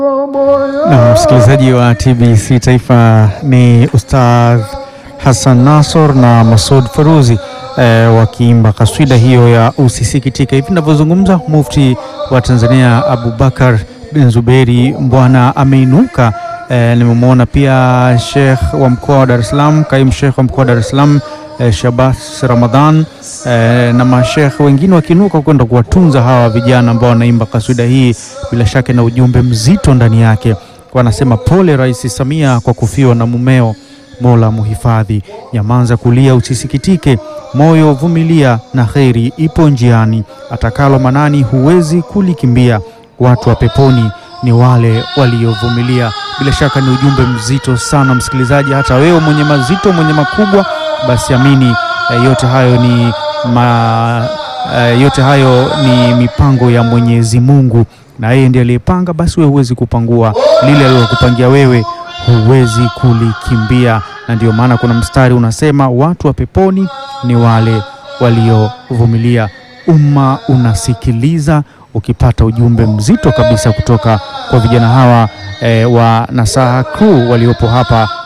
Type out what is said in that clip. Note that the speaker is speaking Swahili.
Na msikilizaji wa TBC Taifa ni Ustadh Hassan Nasor na Masud Faruzi eh, wakiimba kaswida hiyo ya usisikitika. Hivi ninavyozungumza, mufti wa Tanzania Abubakar bin Zuberi Mbwana ameinuka. Eh, nimemwona pia Sheikh wa mkoa wa Dar es Salaam, kaimu Sheikh wa mkoa wa Dar es Salaam eh, Shabas Ramadhan eh, na mashekh wengine wakiinuka kwenda kuwatunza hawa vijana ambao wanaimba kaswida hii, bila shaka na ujumbe mzito ndani yake. Wanasema pole Rais Samia kwa kufiwa na mumeo, Mola muhifadhi. Nyamanza kulia usisikitike, moyo vumilia, na kheri ipo njiani. Atakalo manani huwezi kulikimbia, watu wa peponi ni wale waliovumilia. Bila shaka ni ujumbe mzito sana msikilizaji, hata wewe mwenye mazito, mwenye makubwa, basi amini eh, yote hayo ni ma, eh, yote hayo ni mipango ya Mwenyezi Mungu, na yeye ndiye aliyepanga. Basi wewe huwezi kupangua lile alilokupangia wewe, huwezi kulikimbia. Na ndio maana kuna mstari unasema watu wa peponi ni wale waliovumilia. Umma unasikiliza ukipata ujumbe mzito kabisa kutoka kwa vijana hawa eh, wa Nasaha Crew waliopo hapa